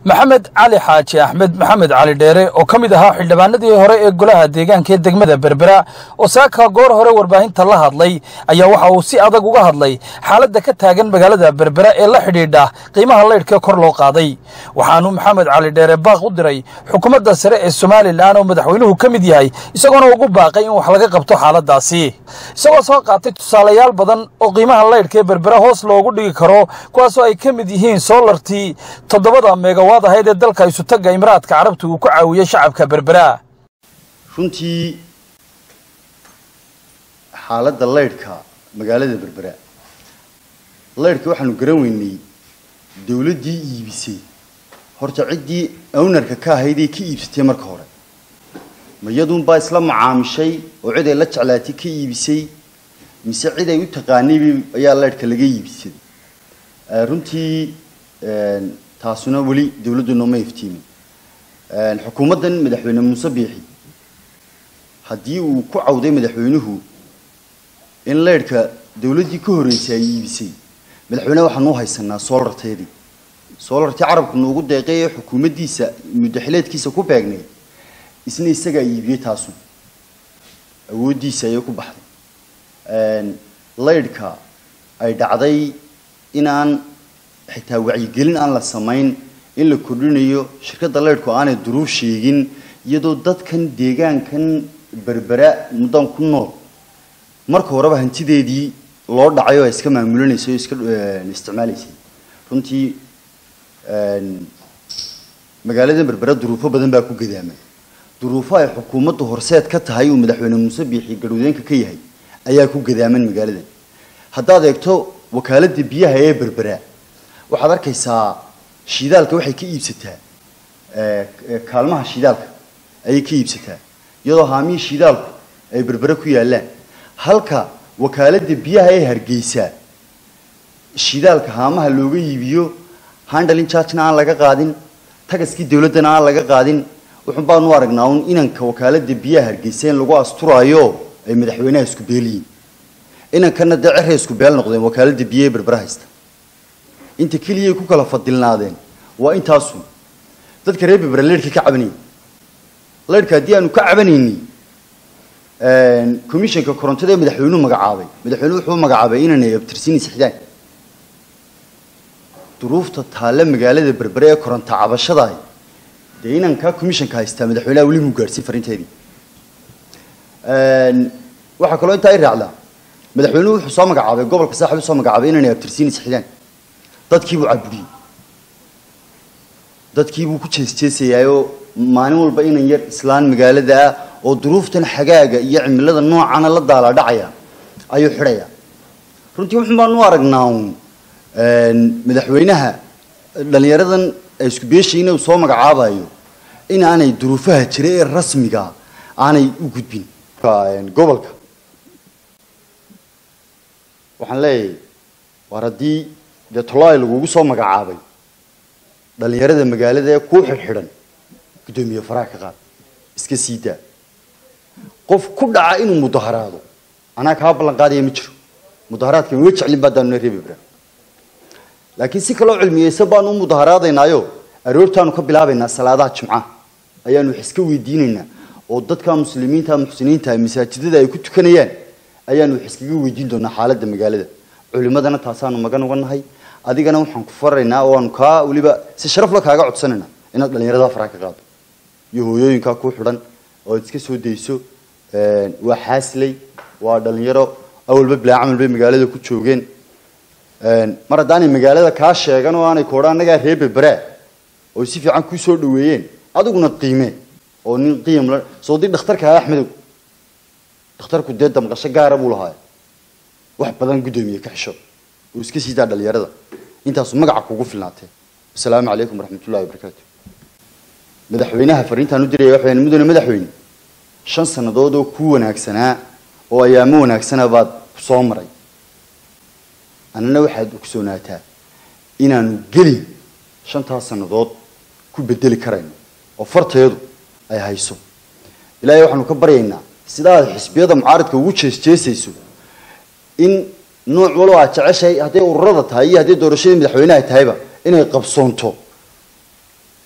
maxamed cali xaaji axmed maxamed cali dheere oo ka mid ahaa xildhibaanadii hore ee golaha deegaanka ee degmada berbera oo saaka goor hore warbaahinta la hadlay ayaa waxa uu si adag uga hadlay xaaladda ka taagan magaalada berbera ee la xidhiidha qiimaha laydhka kor loo qaaday waxaanu maxamed cali dheere baaq u diray xukuumadda sare ee somalilan oo madaxweynuhu ka mid yahay isagoona ugu baaqay in wax laga qabto xaaladdaasi isagoo soo qaatay tusaalayaal badan oo qiimaha laydhka ee berbera hoos loogu dhigi karo kuwaasoo ay ka mid yihiin soolartii toddobada megawaad ahayd ee dalka isutagga imaraadka carabta uu ku caawiyey shacabka berbera runtii xaaladda laydhka magaalada berbera laydhka waxaanu garan weynay dawladdii iibisay horta ciddii ownarka ka ahaydee ka iibsatay marka hore ma iyaduunbaa isla macaamishay oo cid ay la jeclaatay ka iibisay mise cid ay u taqaanayba ayaa laydhka laga iibsaday runtii taasuna weli dawladdu nooma iftiimin xukuumaddan madaxweyne muuse biixi haddii uu ku cawday madaxweynuhu in laydhka dawladdii ka horreysay ay iibisay madaxweyne waxaan u haysanaa soolarteedii soolartii carabku noogu deeqay ee xukuumaddiisa muddaxileedkiisa ku beegnay isna isagaa iibiyey taasu awooddiisa ayay ku baxday laydhka ay dhacday inaan xitaa wacyigelin aan la samayn in la kordhinayo shirkadda laydhku aanay duruuf sheegin iyadoo dadkan deegaankan berbera muddan ku nool marka horeba hantideedii loo dhacay oo ay iska maamulinaysay oo iska isticmaalaysay runtii magaalada berbera duruufo badan baa ku gadaamay duruufo ay xukuumaddu horseed ka tahay uu madaxweyne muuse biixi garwadeenka ka yahay ayaa ku gadaaman magaaladan haddaad eegto wakaaladda biyaha ee berbera waxaad arkaysaa shidaalka waxay ka iibsataa kaalmaha shidaalka ayay ka iibsataa iyadoo haamihii shidaalku ay berbere ku yaallaan halka wakaaladda biyaha ee hargeysa shidaalka haamaha looga iibiyo handalin chargena aan laga qaadin tagaskii dawladdana aan laga qaadin wuxun baanu aragnaa un inanka wakaaladda biyaha hargeysa in lagu asturaayo ay madaxweynaha isku beeliyiin inankana dee ceray isku beel noqdeen wakaaladda biyaha ee berbere haysta inta keliyay ku kala fadilnaadeen waa intaasu dadka reer berbera leydhka ka cabanayay leydhka haddii aanu ka cabanayni commissionka korontada ee madaxweynuhu magacaabay madaxweynuhu wuxuu magacaabay inanay abtirsiinaysa xidaan duruufta taalle magaalada berbere ee koronto cabashadahay dee inankaa commissionka haystaa madaxweynaha weli muu gaadhsiin fariinteedii waxaa kaloo intaa i raacdaa madaxweynuhu wuxuu soo magacaabay gobolka saaxib usoo magacaabay inanay abtirsiinaysa xidaan dadkiibuu caburiyey dadkiibuu ku jeesjeesayaayoo maalin walba inan yar islaan magaalada ah oo duruuftan xagaaga iyo cimilada noocana la daalaadhacaya ayuu xidhayaa runtii wuxun baanu u aragnaa uun madaxweynaha dhallinyaradan isku beeshayna uu soo magacaabayo in aanay duruufaha jira ee rasmiga aanay u gudbin gobolka waxaan leeyahay waar haddii dee tolai lagugu soo magacaabay dhallinyarada magaalada ee kuu xidhxidhan guddoomiye faraha ka qaad iska sii daa qof ku dhaca inuu mudaharaado anaa kaa ballan qaadaya ma jiro mudaharaadka ma jeclin baa daanuna reebi bra laakiin si kaloo cilmiyeysa baanu u mudaharaadaynaayo aroortaanu ka bilaabaynaa salaadaha jimcaha ayaanu wax iska weydiinaynaa oo dadka muslimiinta muxsiniinta masaajidada ay ku tukanayaan ayaanu wax iskaga weydiin doonaa xaaladda magaalada culimadana taasaanu magan uga nahay adigana waxaan ku faraynaa oo aanu kaa weliba si sharafla kaaga codsanaynaa inaad dhallinyarada faraha ka qaado iyo hooyooyinkaa ku xidhan oo ad iska soo dayso waa xaasley waa dhallinyaro awalba bilaa camal bay magaalada ku joogeen mar haddaanay magaalada kaa sheegan oo aanay koodha annagaa reer berberaa oo si fiican kuu soo dhaweeyeen adiguna qiimee oo nin qiim la soo dii dhakhtarka ah axmedow dhakhtarku dee damqasho gaara buu lahaa wax badan guddoomiye ka xisho oo iska sii daa dhallinyarada intaasu magaca kugu filnaatee wasalaamu calaykum waraxmatullahi wabarakaatu madaxweynaha fariintaan u diraya waxaan mudane madaxweyne shan sannadood oo ku wanaagsanaa oo ayaamo wanaagsana baad soo maray annana waxaad ogsoonaataa inaanu gelin shantaas sannadood ku bedeli karayno oo farteedu ay hayso ilaahay waxaanu ka baryaynaa sidaad xisbiyada mucaaridka ugu jeesjeesayso in nooc waloo aad jeceshahay hadday ururada tahay iyo hadday doorashadii madaxweyneha tahayba inay qabsoonto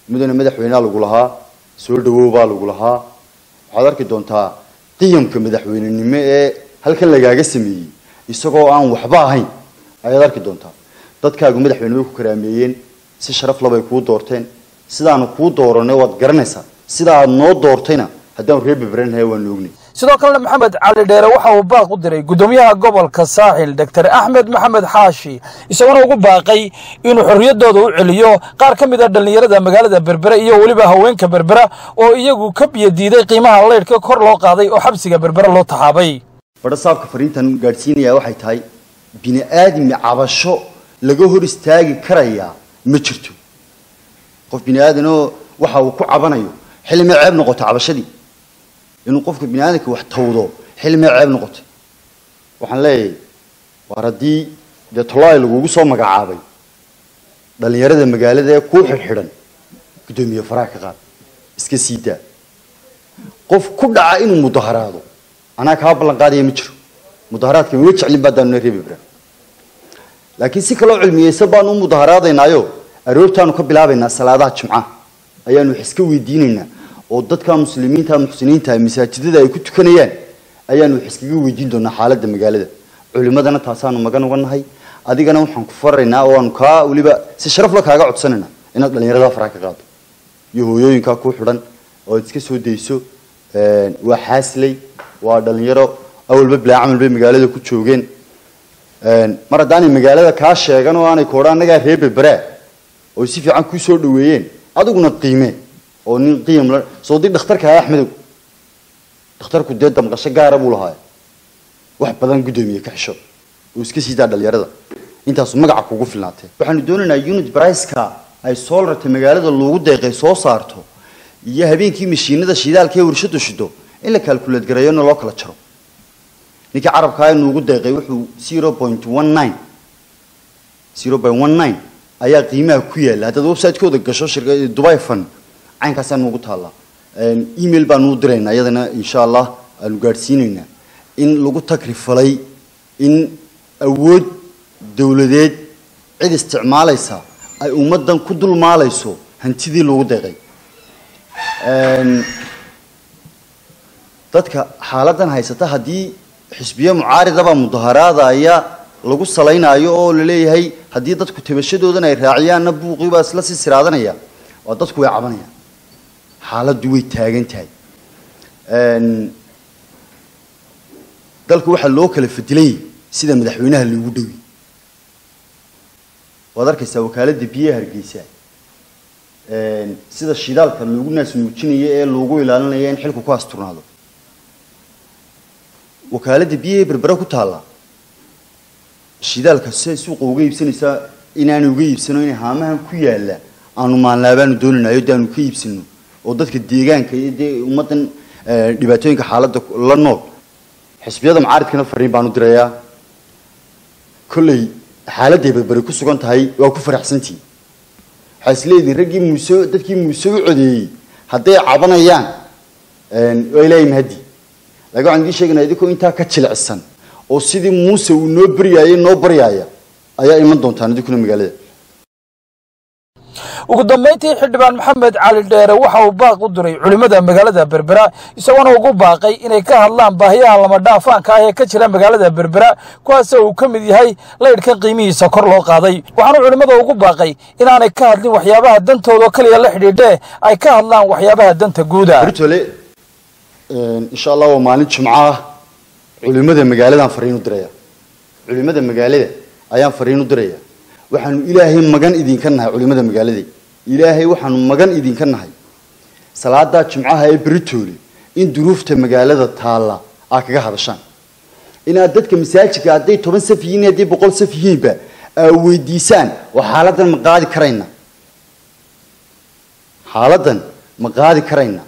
mudane madaxweynea lagu lahaa soo dhawoobaa lagu lahaa waxaad arki doontaa qiyamka madaxweynenimo ee halkan lagaaga sameeyey isagoo aan waxba ahayn ayaad arki doontaa dadkaagu madaxweyne way ku karaameeyeen si sharaf labay kuu doorteen sidaanu kuu dooranay waad garanaysaa sida aad noo doortayna haddaanu reer beberanhay waanu ognay sidoo kalena maxamed cali dheere waxa uu baaq u diray guddoomiyaha gobolka saaxil doctor axmed maxamed xaashi isaguna ugu baaqay inuu xorriyaddooda u celiyo qaar ka mid a dhallinyarada magaalada berbera iyo weliba haweenka berbera oo iyagu ka biyo diiday qiimaha leydhka kor loo qaaday oo xabsiga berbera loo taxaabay badhasaabka fariintan gaadhsiinayaa waxay tahay bini aadami cabasho laga hor istaagi karayaa ma jirto qof bini aadanoo waxa uu ku cabanayo xillimay ceeb noqotay cabashadii inuu qofka bini aadamka wax tawdo xillimay ceeb noqotay waxaan leeyahay waar haddii dee tolay lagugu soo magacaabay dhallinyarada magaalada ee kuu xidhxidhan guddoomiye faraha ka qaad iska sii daa qof ku dhaca inuu mudaharaado anaa kaa ballan qaadaya ma jiro mudaharaadka weli jeclin baa daanu reebi bra laakiin si kaloo cilmiyeysan baanu u mudaharaadaynaayo aroortaanu ka bilaabaynaa salaadaha jimcaha ayaanu wax iska weydiinaynaa oo dadka muslimiinta muxsiniinta masaajidada ay ku tukanayaan ayaanu wax iskaga weydiin doonaa xaaladda magaalada culimadana taasaanu magan uga nahay adigana waxaan ku faraynaa oo aanu kaa weliba si sharaf la kaaga codsanayna inaad dhallinyarada faraha ka qaado iyo hooyooyinkaa ku xidhan oo aad iska soo dayso waa xaasley waa dhalinyaro awalba bilaa camal bay magaalada ku joogeen mar haddaanay magaalada kaa sheegan oo aanay koodha annagaa reer berberaa oo si fiican kuu soo dhaweeyeen adiguna qiimee oo nin qiim la soo dii dhakhtarka ah axmedow dhakhtarku dee damqasho gaara buu lahaa wax badan guddoomiye ka xisho oo iska siidaa dhalinyarada intaasu magaca kugu filnaatee waxaanu doonaynaa unit briceka ay soolarta magaalada loogu deeqay soo saarto iyo habeenkii mashiinada shidaalka ee warshadu shido in la kaalkuleed gareeyona loo kala jaro ninkii carabkaa nuugu deeqay wuxuu zero point one nine zero point one nine ayaa qiimaha ku yaalla haddaad website-kooda gasho shirka dubai fund caynkaasaa nuugu taallaa email baanu u diraynaa iyadana insha allah aanu gaadhsiinaynaa in lagu takrifalay in awood dowladeed cid isticmaalaysa ay ummaddan ku dulmaalayso hantidii loogu deeqay dadka xaaladan haysata haddii xisbiye mucaaridaba mudaharaada ayaa lagu salaynaayo oo laleeyahay haddii dadku tabashadoodan ay raaciyaanna buuqii baa isla sii siraadanaya waa dadku way cabanayaan xaaladdu way taagan tahay dalku waxaa loo kala fadilayay sida madaxweynaha loogu dhowi waad arkaysaa wakaaladda biyaha hargeysa sida shidaalka loogu naas nuujinayo ee loogu ilaalinayo in xilku ku asturnaado wakaaladda biyaha berbera ku taalla shidaalka siay suuqa uga iibsanaysaa inaanu uga iibsano inay haamahan ku yaalla aanu maalnaabaanu doonanayo de aanu ka iibsano oo dadka deegaanka iyo dee ummaddan dhibaatooyinka xaaladda la nool xisbiyada mucaaridkana fariin baanu dirayaa kolley xaaladday berberi ku sugan tahay waa ku faraxsantihi waxaa is leedihin raggii muuse dadkii muuse u codeeyey hadday cabanayaan waa ilaahay mahadi laakiin waxaan idiin sheegaynaa idinkoo intaa ka jilicsan oo sidii muuse uu noo baryaayay noo baryaaya ayaa iman doontaan idinkuna magaalada ugu dambayntii xildhibaan maxamed cali dheere waxa uu baaq u diray culimmada magaalada berbera isagoona ugu baaqay inay ka hadlaan baahiyaha lama dhaafaanka ah ee ka jira magaalada berbera kuwaasoo uu ka mid yahay laydhka qiimihiisa kor loo qaaday waxaanu culimmada ugu baaqay inaanay ka hadlin waxyaabaha dantooda oo keliya la xidhiidhee ay ka hadlaan waxyaabaha danta guuda bertole insha allah waa maalin jimco ah culimada magaaladaan fariin u diraya culimada magaalada ayaan fariin u diraya waxaanu ilaahay magan idinka nahay culimada magaalada ilaahay waxaanu magan idinka nahay salaadaa jimcaha ee beritoole in duruufta magaalada taalla aa kaga hadashaan inaad dadka masaajidka hadday toban saf yihiin hadday boqol saf yihiinba aa weydiisaan waa xaaladan ma qaadi karayna xaaladan ma qaadi karayna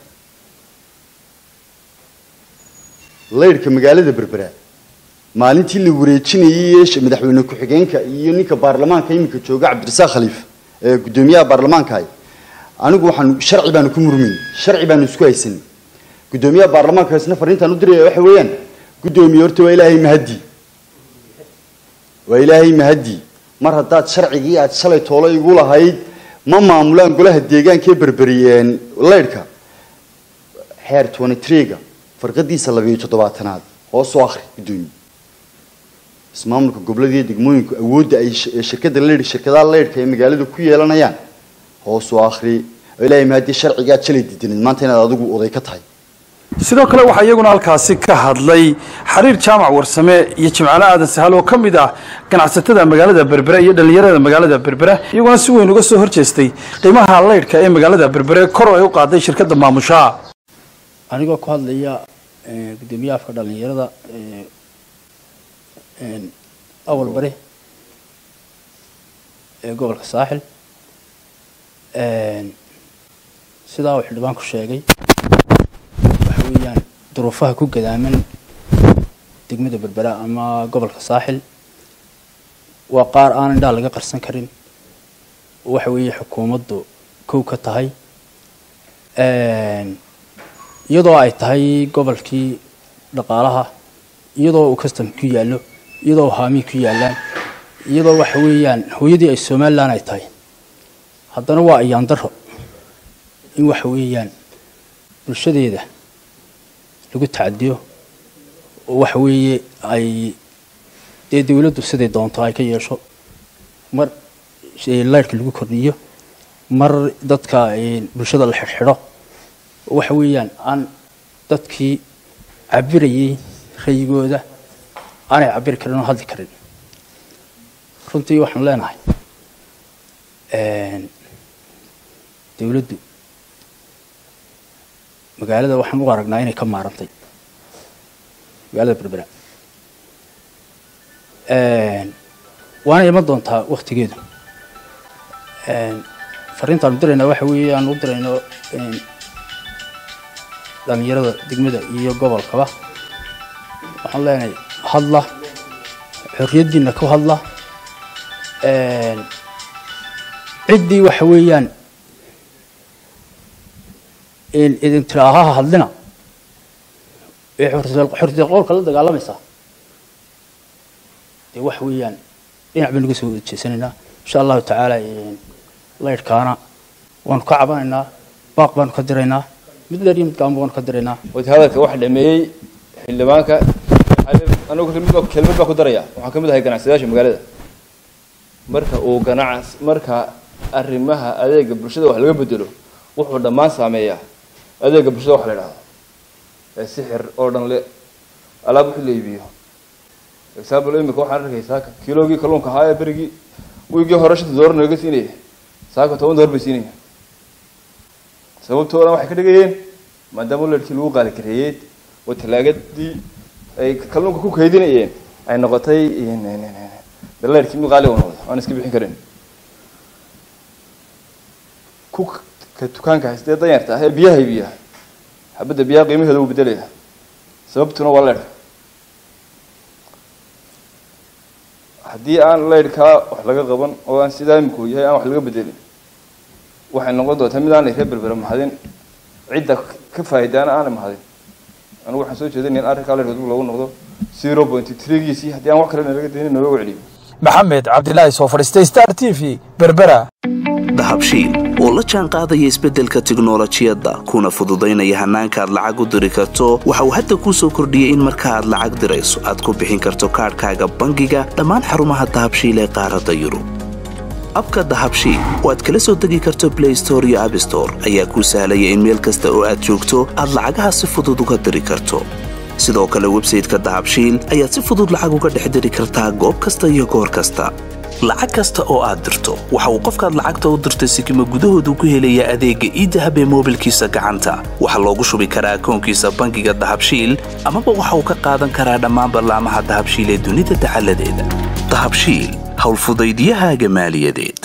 laydhka magaalada berbera maalintii la wareejinayay ee madaxweyne ku-xigeenka iyo ninka baarlamaanka iminka jooga cabdirasaaq khaliif ee guddoomiyaha baarlamaankahay anigu waxaan sharci baanu ku murmayn sharci baanu isku haysanay guddoomiyaha baarlamaanka isna fariintaan u diraya waxa weeyaan guddoomiye horta waa ilaahay mahadi waa ilaahay mahadi mar haddaad sharcigii aad shalay toolo igu lahayd ma maamulaan golaha deegaanka ee berberiyeen leydhka xeer twenty three-ga farqadiisa labiyo toddobaatanaad hoos u akhri guddoomiye ismaamulka gobolada iyo degmooyinku awoodda ay ee shirkada leydh shirkadaha leydhka ee magaalada ku yeelanayaan hoos u akhri oo ilaahay maadii sharcigaa jalay didanid maanta inaad adigu oday ka tahay sidoo kale waxaa iyaguna halkaasi ka hadlay xariir jaamac warsame iyo jimcaale aadan sahal oo ka mid ah ganacsatada magaalada berbere iyo dhallinyarada magaalada berbere iyaguna si weyn uga soo horjeestay qiimaha leydhka ee magaalada berbere kor ay u qaaday shirkadda maamushaha anigoo ku hadlaya gudoomiyaha afka dhalinyarada awal bari ee gobolka saaxil sidaa uu xildhibaanku sheegay waxa weeyaan duruufaha ku gadaaman degmada berbera ama gobolka saaxil waa qaar aan indhaha laga qarsan karin waxa weeye xukuumaddu kow ka tahay iyadoo ay tahay gobolkii dhaqaalaha iyadoo uu custom ku yaallo iyadoo haamiin ku yaallaan iyadoo waxa weeyaan hooyadii ay somalilan ay tahay haddana waa ayaan daro in waxa weeyaan bulshadeeda lagu tacadiyo oo waxa weeye ay dee dawladdu siday doonto ay ka yeesho mar leyrhka lagu kordhiyo mar dadka bulshada la xidhxidho waxa weeyaan aan dadkii cabirayay rayigooda aanay cabiri karin oo hadli karin runtii waxaan leenahay dawladdu magaalada waxaan u aragnaa inay ka maarantay magaalada berbera waana iman doontaa waktigeedu fariintaan u diraynaa waxa weeye aan u dirayno dhalinyarada degmada iyo gobolkaba waxaan leenahay hadla xorriyaddiina ku hadla ciddii waxa weeyaan idin tiraahaha hadlina ee xorriyad qowlka la dagaalamaysaa dee waxa weeyaan dhinac baynu uga soo wada jeesanaynaa insha allahu tacaala leyrhkaana waanu ka cabanaynaa baaq baanu ka diraynaa mid dheer iyo mid gaanba waanu ka diraynaa hadalka waxa dhameeyey xildhibaanka anigu mid kelmad baa ku daraya waxaan ka mid ahay ganacsadayaasha magaalada marka uu ganacs marka arrimaha adeega bulshada wax laga bedelo wuxuu dhammaan saameeyaa adeega bulshada wax la idhahdo ee sixir oo dhan le alaab wixii la iibiyo example imika waxaan arkaysaa kiloogii kalluunka ahaa ee berigii wiigii hore shanta doolar naga siinaya saaka toban doolar bay siinaya sababtoodan waxay ka dhigayeen maadaama leerkii lagu qaali kareeyey oo talaagadii ay kalluunka ku kaydinayeen ay noqotay leerkii mid qaali noqdo aan iska bixin karin ku ka dukaanka haystee danyarta ah ee biyaha iibiya xabadda biyaha qiimaheeda wuu bedelaya sababtuna waa leerka haddii aan leyrhkaa wax laga qaban oo aan sidaa imikuu yahay aan wax laga bedelin waxay noqon doontaa mid aanay reer berbera mahadin cidda ka faa'idaana aanay mahadin anigu waxaan soo jeedinaya in arrinkaa leyrhka dib lagu noqdo zero point threegiisii haddii aan wax kale nalaga daynin nalooga celiyo maxamed cabdilaahi soo fadhiistay star t v berbera dahabshiil oo la jaan qaadaya isbeddelka tiknolojiyadda kuna fududaynaya hannaanka aad lacag u diri karto waxa uu hadda kuu soo kordhiyey in marka aad lacag dirayso aad ku bixin karto kaadhkaaga bangiga dhammaan xarumaha dahabshiil ee qaaradda yurub abka dahabshiil oo aad kala soo degi karto blay store iyo abstore ayaa kuu sahlaya in meel kasta oo aad joogto aad lacagaha si fudud uga diri karto sidoo kale websayteka dahabshiil ayaad si fudud lacag uga dhex diri kartaa goob kasta iyo goor kasta lacag kasta oo aad dirto waxa uu qofkaad lacagta u dirtay sikima gudahoodu ku helayaa adeegga iidahab ee moobilkiisa gacanta waxaa loogu shubi karaa akoonkiisa bangiga dahabshiil amaba waxa uu ka qaadan karaa dhammaan ballaamaha dahabshiil ee dunida dacaladeeda dahabshiil howlfudaydiyahaaga maaliyadeed